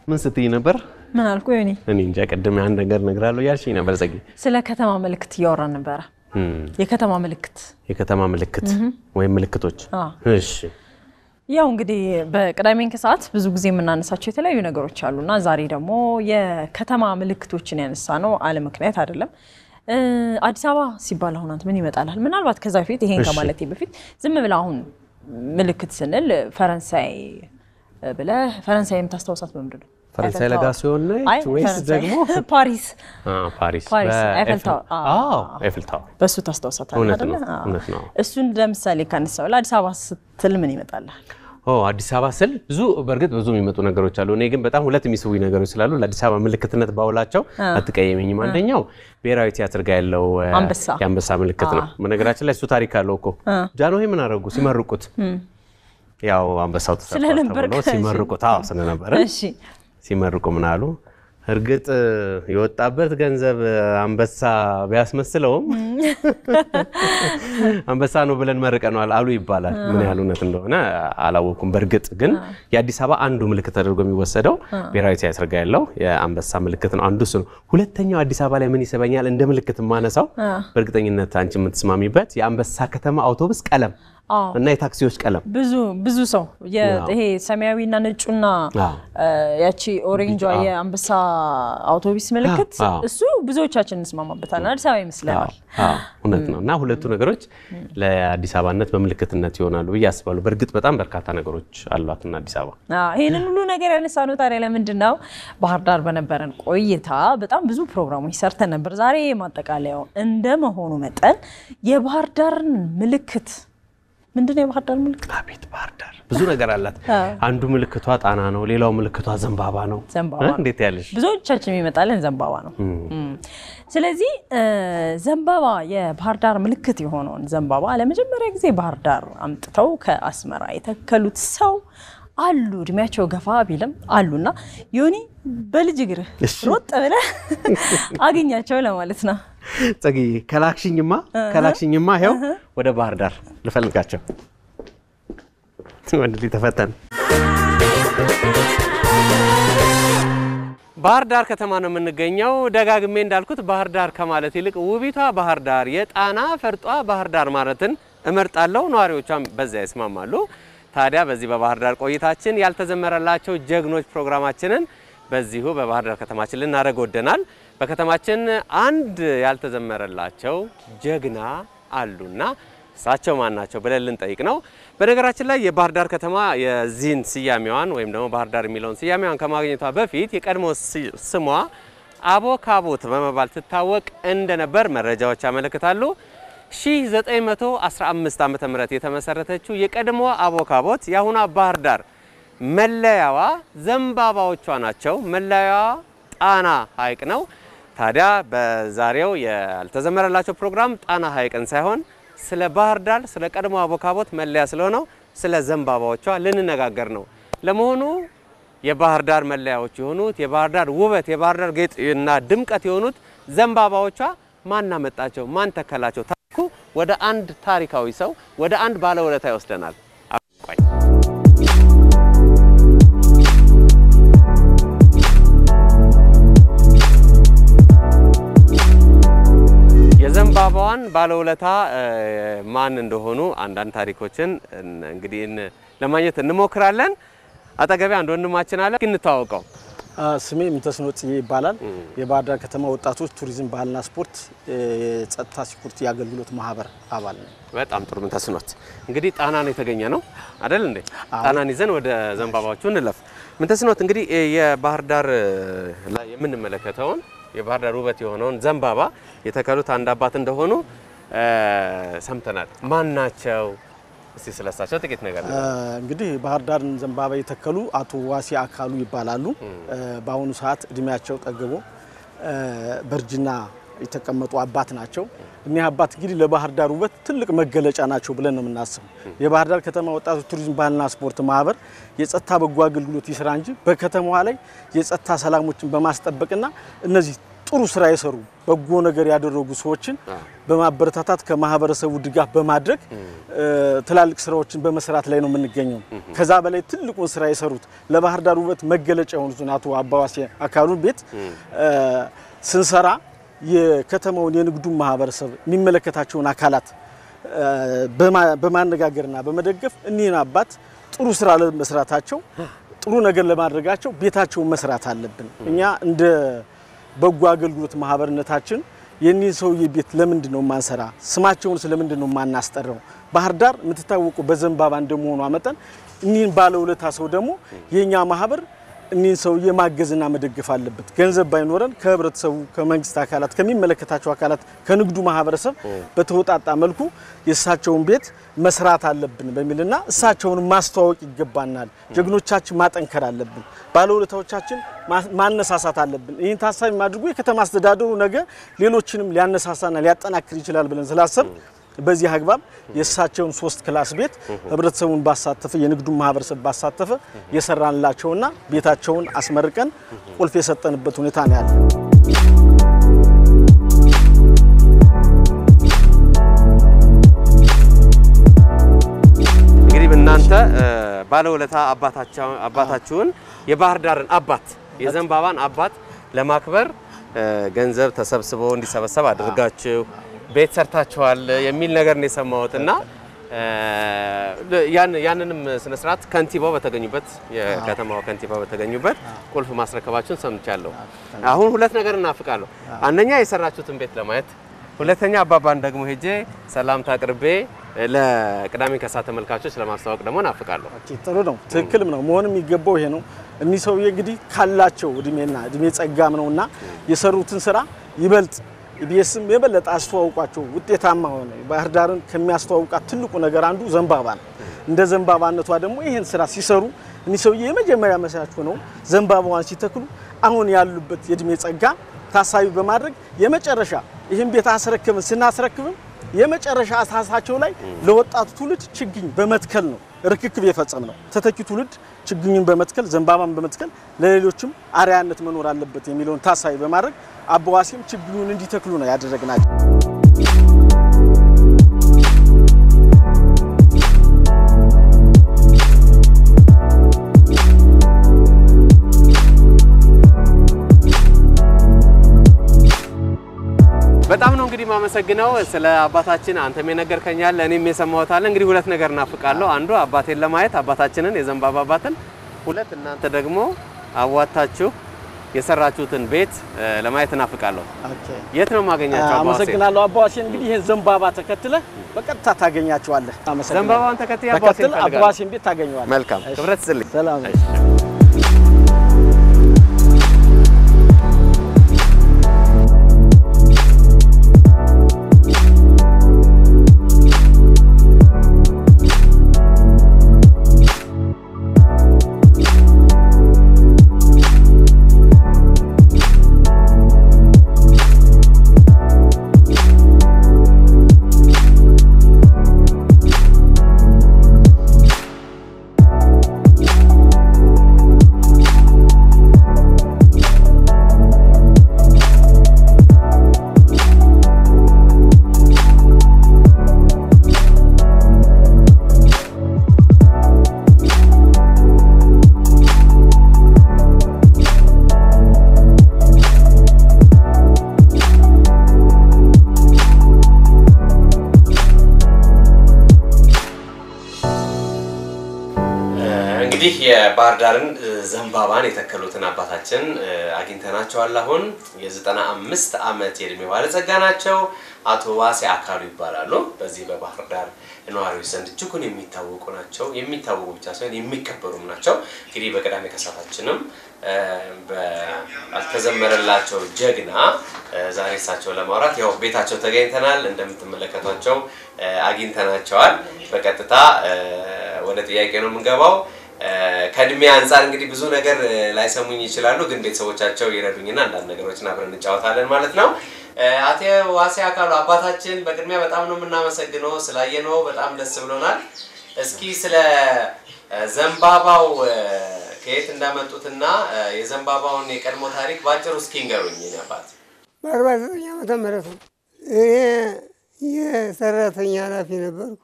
ምን ስትይ ነበር? ምን አልኩ? ዮኒ እኔ እንጃ ቅድም አንድ ነገር እነግርሃለሁ እያልሽኝ ነበር ጸጊ። ስለ ከተማ ምልክት እያወራን ነበረ። እም፣ የከተማ ምልክት የከተማ ምልክት ወይም ምልክቶች። አዎ። እሺ ያው እንግዲህ በቅዳሜን ከሰዓት ብዙ ጊዜ የምናነሳቸው የተለያዩ ነገሮች አሉና ዛሬ ደግሞ የከተማ ምልክቶችን ያነሳ ነው አለ ምክንያት አይደለም። እ፣ አዲስ አበባ ሲባል አሁን አንተ ምን ይመጣላል? ምናልባት ከዛ በፊት ይሄን እሺ። ከማለቴ በፊት ዝም ብለህ አሁን ምልክት ስንል ፈረንሳይ ብለህ ፈረንሳይ የምታስታውሳት በምንድን ነው? ፈረንሳይ ኤፈል ለጋ ታወር። ሲሆን ነች አይ ወይስ ፈረንሳይ፣ ደግሞ ፓሪስ አ፣ ፓሪስ ፓሪስ፣ በኤፍል- ኤፈል ታወር። አዎ ኤፍል ታወር በሱ ታስታውሳታለህ እውነት አይደለ? ነው፣ አዎ። እውነት ነው። እሱን ለምሳሌ ካነሳው ለአዲስ አበባ ስትል ምን ይመጣልሃል? ኦ አዲስ አበባ ስል ብዙ በእርግጥ ብዙ የሚመጡ ነገሮች አሉ። እኔ ግን በጣም ሁለት የሚስቡኝ ነገሮች ስላሉ ለአዲስ አበባ ምልክትነት ባውላቸው አትቀየመኝም። አንደኛው ብሔራዊ ቲያትር ጋር ያለው እ፣ አንበሳ። የአንበሳ ምልክት ነው። በነገራችን ላይ እሱ ታሪክ አለው እኮ ጃንሆይ ምን አደረጉ ሲመርቁት? ያው አንበሳው ተሰርቷል ስለነበርክ ተብሎ ሲመርቁት፣ አዎ ስለነበረ እሺ ሲመርቁ ምን አሉ? እርግጥ የወጣበት ገንዘብ አንበሳ ቢያስመስለውም አንበሳ ነው ብለን መርቀነዋል አሉ ይባላል። ምን ያህል እውነት እንደሆነ አላወኩም። በእርግጥ ግን የአዲስ አበባ አንዱ ምልክት ተደርጎ የሚወሰደው ብሔራዊ ቲያትር ጋር ያለው የአንበሳ ምልክት ነው። አንዱ እሱ ነው። ሁለተኛው አዲስ አበባ ላይ ምን ይስበኛል እንደ ምልክት የማነሳው በእርግጠኝነት አንቺ የምትስማሚበት የአንበሳ ከተማ አውቶቡስ ቀለም አዎ እና የታክሲዎች ቀለም ብዙ ብዙ ሰው የ- ይሄ ሰማያዊና ነጩና አዎ። እ፣ ያቺ ኦሬንጇ የአንበሳ አውቶቡስ ምልክት አዎ። እሱ ብዙዎቻችን እንስማማበታለን። አዲስ አበባ ይመስለናል። አዎ እውነት ነው። እና ሁለቱ ነገሮች ለአዲስ አበባነት በምልክትነት ይሆናሉ ብዬ አስባለሁ። በእርግጥ በጣም በርካታ ነገሮች አሏትና አዲስ አበባ አዎ፣ ይህንን ሁሉ ነገር ያነሳነው ታዲያ ለምንድን ነው? ባህር ዳር በነበረን ቆይታ በጣም ብዙ ፕሮግራሞች ሰርተን ነበር። ዛሬ ማጠቃለያው እንደመሆኑ መጠን የባህር ዳርን ምልክት ምንድን ነው? የባህር ዳር ምልክት አቤት ባህር ዳር ብዙ ነገር አላት። አዎ። አንዱ ምልክቷ ጣና ነው፣ ሌላው ምልክቷ ዘንባባ ነው። ዘንባባ እ? ነው። እንዴት ያለሽ ብዙዎቻችን የሚመጣልን ዘንባባ ነው። እም። ስለዚህ እ፣ ዘንባባ የባህር ዳር ምልክት የሆነውን ዘንባባ ለመጀመሪያ ጊዜ ባህር ዳር አምጥተው ከአስመራ የተከሉት ሰው አሉ። እድሜያቸው ገፋ ቢልም አሉና ዮኒ በልጅ እግርህ እሺ። ሮጥ ብለህ አገኛቸው ለማለት ነው። ጸጊ ከላክሽኝማ ከላክሽኝማ ይኸው ወደ ባህር ዳር ልፈልጋቸው። ወንድ ልጅ ተፈተን ባህር ዳር ከተማ ነው የምንገኘው። ደጋግሜ እንዳልኩት ባህር ዳር ከማለት ይልቅ ውቢቷ ባህር ዳር የጣና ፈርጧ ባህር ዳር ማለትን እመርጣለሁ። ነዋሪዎቿም በዚያ ይስማማሉ። ታዲያ በዚህ በባህር ዳር ቆይታችን ያልተዘመረላቸው ጀግኖች ፕሮግራማችንን በዚሁ በባህር ዳር ከተማችን ልናደርግ ወደናል። በከተማችን አንድ ያልተዘመረላቸው ጀግና አሉና እሳቸው ማን ናቸው ብለን ልንጠይቅ ነው። በነገራችን ላይ የባህር ዳር ከተማ የዚህን ስያሜዋን ወይም ደግሞ ባህር ዳር የሚለውን ስያሜዋን ከማግኘቷ በፊት የቀድሞ ስ- ስሟ አቦካቦት በመባል ትታወቅ እንደነበር መረጃዎች ያመለክታሉ። 1915 ዓ.ም የተመሰረተችው የቀድሞ አቦካቦት የአሁኗ ባህር ዳር መለያዋ ዘንባባዎቿ ናቸው። መለያዋ ጣና ሐይቅ ነው። ታዲያ በዛሬው ያልተዘመረላቸው ፕሮግራም ጣና ሐይቅን ሳይሆን ስለ ባህር ዳር ስለ ቀድሞ አቦካቦት መለያ ስለሆነው ስለ ዘንባባዎቿ ልንነጋገር ነው። ለመሆኑ የባህር ዳር መለያዎች የሆኑት የባህር ዳር ውበት፣ የባህር ዳር ጌጥ እና ድምቀት የሆኑት ዘንባባዎቿ ማን አመጣቸው? ማን ተከላቸው? ታሪኩ ወደ አንድ ታሪካዊ ሰው ወደ አንድ ባለውለታ ይወስደናል። አቆይ የዘንባባዋን ባለውለታ እ፣ ማን እንደሆኑ አንዳንድ ታሪኮችን እን- እንግዲህ እን- ለማግኘት እንሞክራለን። አጠገቤ አንድ ወንድማችን አለ። እስኪ እንተዋወቀው። ስሜ ምንተስኖት ጽጌ ይባላል። የባህር ዳር ከተማ ወጣቶች ቱሪዝም ባህልና ስፖርት የጸጥታ ሲኩሪቲ የአገልግሎት ማህበር አባል ነው። በጣም ጥሩ ምን ተስኖት እንግዲህ ጣና ነው የተገኘ ነው አይደል እንዴ? ጣናን ይዘን ወደ ዘንባባዎቹ እንለፍ። ምን ተስኖት እንግዲህ እ፣ የባህር ዳር እ፣ ላይ የምንመለከተውን የባህር ዳር ውበት የሆነውን ዘንባባ የተከሉት አንድ አባት እንደሆኑ እ፣ ሰምተናል። ማን ናቸው? እስቲ ስለሳቸው ጥቂት ነገር እ፣ እንግዲህ ባህር ዳርን ዘንባባ የተከሉ አቶ ዋሴ አካሉ ይባላሉ። እ፣ በአሁኑ ሰዓት እድሜያቸው ጠግቦ እ፣ በእርጅና የተቀመጡ አባት ናቸው። እኒህ አባት እንግዲህ ለባህር ዳር ውበት ትልቅ መገለጫ ናቸው ብለን ነው የምናስበው። የባህር ዳር ከተማ ወጣቶች ቱሪዝም ባህልና ስፖርት ማህበር የጸጥታ በጎ አገልግሎት ይስራ እንጂ በከተማዋ ላይ የጸጥታ ሰላሞችን በማስጠበቅና እነዚህ ጥሩ ስራ የሰሩ በጎ ነገር ያደረጉ ሰዎችን በማበረታታት ከማህበረሰቡ ድጋፍ በማድረግ ትላልቅ ስራዎችን በመስራት ላይ ነው የምንገኘው። ከዛ በላይ ትልቁን ስራ የሰሩት ለባህር ዳር ውበት መገለጫ የሆኑትን አቶ አባዋሴ አካሉን ቤት ስንሰራ የከተማውን የንግዱን ማህበረሰብ የሚመለከታቸውን አካላት በማነጋገርና በመደገፍ እኒህን አባት ጥሩ ስራ ለመስራታቸው ጥሩ ነገር ለማድረጋቸው ቤታቸውን መስራት አለብን። እኛ እንደ በጎ አገልግሎት ማህበርነታችን የኒህን ሰውዬ ቤት ለምንድን ነው ማንሰራ? ስማቸውን ስለምንድን ነው ማናስጠራው? ባህር ዳር የምትታወቀው በዘንባባ እንደመሆኗ መጠን እኒህን ባለውለታ ሰው ደግሞ የእኛ ማህበር እኒህን ሰውዬ ማገዝና መደገፍ አለበት። ገንዘብ ባይኖረን ከህብረተሰቡ፣ ከመንግስት አካላት፣ ከሚመለከታቸው አካላት፣ ከንግዱ ማህበረሰብ በተወጣጣ መልኩ የእሳቸውን ቤት መስራት አለብን በሚልና እሳቸውን ማስተዋወቅ ይገባናል። ጀግኖቻችን ማጠንከር አለብን። ባለውለታዎቻችን ማነሳሳት አለብን። ይህን ታሳቢ አድርጎ የከተማ አስተዳደሩ ነገ ሌሎችንም ሊያነሳሳና ሊያጠናክር ይችላል ብለን ስላሰብ በዚህ አግባብ የእሳቸውን ሶስት ክላስ ቤት ህብረተሰቡን ባሳተፈ የንግዱን ማህበረሰብ ባሳተፈ የሰራንላቸውና ቤታቸውን አስመርቀን ቁልፍ የሰጠንበት ሁኔታ ነው ያለ። እንግዲህ እናንተ ባለውለታ አባታችሁን የባህር ዳርን አባት የዘንባባን አባት ለማክበር ገንዘብ ተሰብስቦ እንዲሰበሰብ አድርጋችሁ ቤት ሰርታችኋል የሚል ነገር ነው የሰማሁት እና ያንንም ስነ ስርዓት ከንቲባው በተገኙበት የከተማው ከንቲባ በተገኙበት ቁልፍ ማስረከባችሁን ሰምቻለሁ። አሁን ሁለት ነገር እናፍቃለሁ። አንደኛ የሰራችሁትን ቤት ለማየት፣ ሁለተኛ አባባን ደግሞ ሄጄ ሰላምታ አቅርቤ ለቅዳሜ ከሰዓት ተመልካቾች ለማስተዋወቅ ደግሞ እናፍቃለሁ። ጥሩ ነው፣ ትክክልም ነው። መሆንም የሚገባው ይሄ ነው። እኒህ ሰውዬ እንግዲህ ካላቸው እድሜና እድሜ ጸጋም ነውና የሰሩትን ስራ ይበልጥ ኢቢኤስም የበለጠ አስተዋውቋቸው ውጤታማ ሆነ። ባህር ዳርን ከሚያስተዋውቃት ትልቁ ነገር አንዱ ዘንባባ ነው። እንደ ዘንባባነቷ ደግሞ ይህን ስራ ሲሰሩ እኒህ ሰውዬ የመጀመሪያ መስራች ሆነው ዘንባባዋን ሲተክሉ አሁን ያሉበት የእድሜ ጸጋ ታሳቢ በማድረግ የመጨረሻ ይህን ቤት አስረክብን ስናስረክብም የመጨረሻ አሳሳቸው ላይ ለወጣቱ ትውልድ ችግኝ በመትከል ነው ርክክብ የፈጸም ነው። ተተኪ ትውልድ ችግኙን በመትከል ዘንባባን በመትከል ለሌሎችም አርያነት መኖር አለበት የሚለውን ታሳቢ በማድረግ አበዋሴም ችግኙን እንዲተክሉ ነው ያደረግናቸው። በጣም ነው እንግዲህ ማመሰግነው ስለ አባታችን አንተም የነገርከኛል እኔም የሰማሁት አለ። እንግዲህ ሁለት ነገር እናፍቃለሁ። አንዱ አባቴን ለማየት አባታችንን የዘንባባ አባትን፣ ሁለት እናንተ ደግሞ አዋታችሁ የሰራችሁትን ቤት ለማየት እናፍቃለሁ። የት ነው የማገኛቸው? አመሰግናለሁ። አባዋሴን እንግዲህ ይህን ዘንባባ ተከትለ በቀጥታ ታገኛቸዋለህ። ዘንባባውን ተከትዬ ተከትለ አባዋሴን ቤት ታገኘዋለህ። መልካም ክብረት ስልኝ። ሰላም እንግዲህ የባህር ዳርን ዘንባባን የተከሉትን አባታችን አግኝተናቸዋል። አሁን የዘጠና አምስት ዓመት የእድሜ ባለጸጋ ናቸው። አቶ ዋሴ አካሉ ይባላሉ። በዚህ በባህር ዳር ነዋሪዎች ዘንድ እጅጉን የሚታወቁ ናቸው። የሚታወቁ ብቻ ሳይሆን የሚከበሩም ናቸው። እንግዲህ በቅዳሜ ከሰዓታችንም ባልተዘመረላቸው ጀግና ዛሬ እሳቸው ለማውራት ያው ቤታቸው ተገኝተናል። እንደምትመለከቷቸው አግኝተናቸዋል። በቀጥታ ወደ ጥያቄ ነው የምንገባው። ከእድሜ አንጻር እንግዲህ ብዙ ነገር ላይሰሙኝ ይችላሉ፣ ግን ቤተሰቦቻቸው ይረዱኝና አንዳንድ ነገሮችን አብረን እንጫወታለን ማለት ነው። አቶ ዋሴ አካሉ አባታችን በቅድሚያ በጣም ነው የምናመሰግነው። ስላየነው በጣም ደስ ብሎናል። እስኪ ስለ ዘንባባው ከየት እንዳመጡትና የዘንባባውን የቀድሞ ታሪክ ባጭሩ እስኪ ንገሩኝ። የእኔ አባት በአርባ ዘጠኝ ዓመተ ምህረት ነው። እኔ የሰራተኛ ኃላፊ ነበርኩ።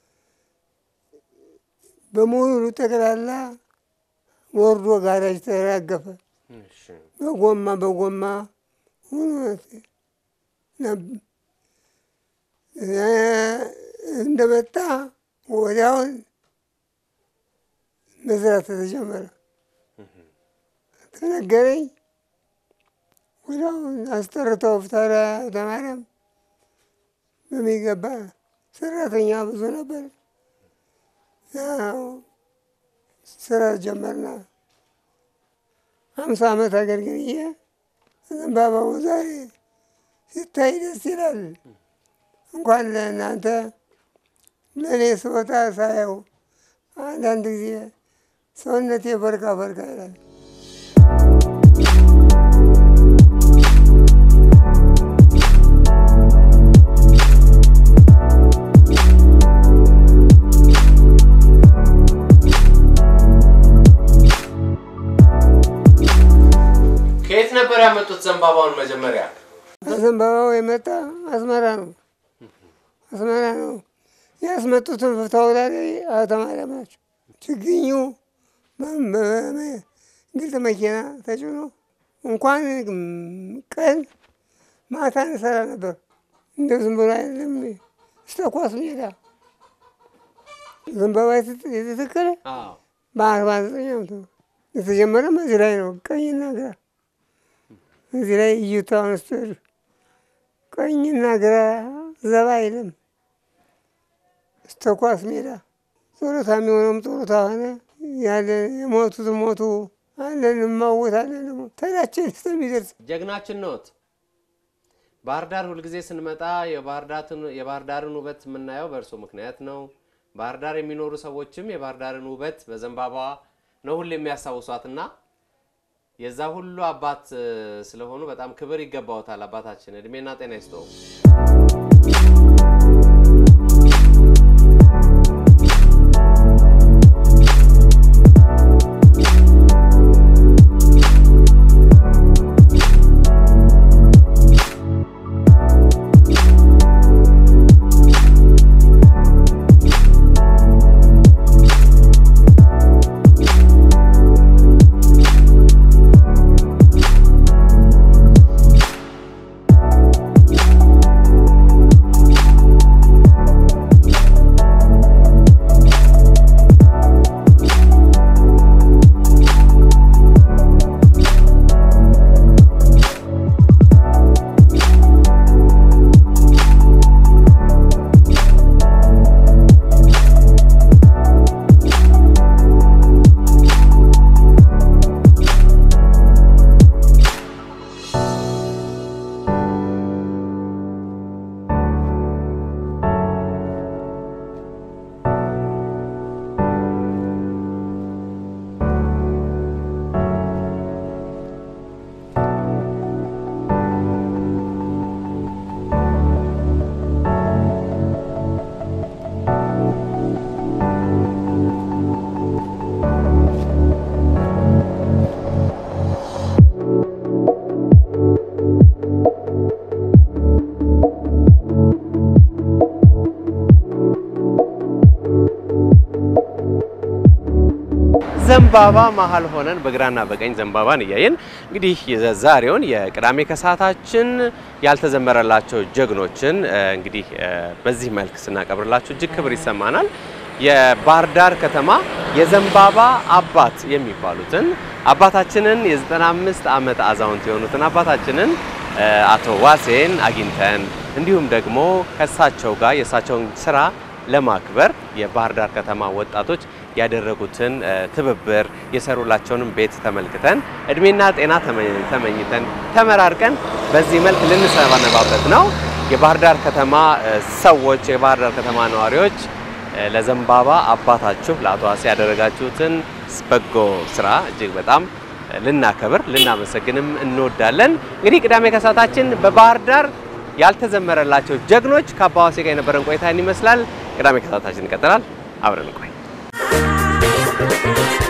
በሙሉ ጠቅላላ ወርዶ ጋራጅ ተራገፈ። በጎማ በጎማ ሆኖ ነብ- እንደመጣ ወዲያውን መስራት ተጀመረ። ተነገረኝ። ወዲያውን አስጠርተው ፍታራ ተማሪያም በሚገባ ሰራተኛ ብዙ ነበር። ያው ስራ ጀመርና ሀምሳ ዓመት አገልግዬ ዘንባባው ዛሬ ሲታይ ደስ ይላል። እንኳን ለእናንተ ለእኔ ስወጣ ሳየው አንዳንድ ጊዜ ሰውነቴ ፈርካ ፈርካ ይላል። ከየት ነበር ያመጡት ዘንባባውን መጀመሪያ? ዘንባባው የመጣ አስመራ ነው። አስመራ ነው ያስመጡትን ፍታው ላይ አቶ ማርያም ናቸው። ችግኙ ግልጽ መኪና ተጭኖ እንኳን ቀን ማታ እንሰራ ነበር። እንደ ዝም ብሎ አይደለም እስከ ኳስ ሜዳ ዘንባባ የተተከለ በአርባ ዘጠኝ ዓመት ነው የተጀመረም እዚህ ላይ ነው። ቀኝና ግራ እዚህ ላይ እይታውን ስትሄዱ ቀኝና ግራ ዘባ አይልም። እስከ ኳስ ሜዳ ጡረታ የሚሆነውም ጡረታ ሆነ። ያለን የሞቱት ሞቱ አለን እማወታለን ደግሞ ተዳችን እስከሚደርስ ጀግናችን ነዎት። ባህር ዳር ሁልጊዜ ስንመጣ የባህር ዳርን- የባህር ዳርን ውበት የምናየው በእርሶ ምክንያት ነው። ባህር ዳር የሚኖሩ ሰዎችም የባህር ዳርን ውበት በዘንባባ ነው ሁሌ የሚያስታውሷትና የዛ ሁሉ አባት እ፣ ስለሆኑ በጣም ክብር ይገባዎታል። አባታችን እድሜና ጤና ይስጠው። ዘንባባ መሀል ሆነን በግራና በቀኝ ዘንባባን እያየን እንግዲህ የዛሬውን የቅዳሜ ከሰዓታችን ያልተዘመረላቸው ጀግኖችን እ፣ እንግዲህ እ፣ በዚህ መልክ ስናቀብርላችሁ እጅግ ክብር ይሰማናል። የባህር ዳር ከተማ የዘንባባ አባት የሚባሉትን አባታችንን የ95 ዓመት አዛውንት የሆኑትን አባታችንን እ፣ አቶ ዋሴን አግኝተን እንዲሁም ደግሞ ከእሳቸው ጋር የእሳቸውን ስራ ለማክበር የባህር ዳር ከተማ ወጣቶች ያደረጉትን እ፣ ትብብር የሰሩላቸውንም ቤት ተመልክተን እድሜና ጤና ተመ- ተመኝተን ተመራርቀን በዚህ መልክ ልንሰነባበት ነው። የባህር ዳር ከተማ እ፣ ሰዎች የባህር ዳር ከተማ ነዋሪዎች እ፣ ለዘንባባ አባታችሁ ለአቶ ዋሴ ያደረጋችሁትን በጎ ስራ እጅግ በጣም እ፣ ልናከብር ልናመሰግንም እንወዳለን። እንግዲህ ቅዳሜ ከሰዓታችን በባህር ዳር ያልተዘመረላቸው ጀግኖች ከአባ ዋሴ ጋር የነበረን ቆይታ ይመስላል። ቅዳሜ ከሰዓታችን ይቀጥላል። አብረን ቆይ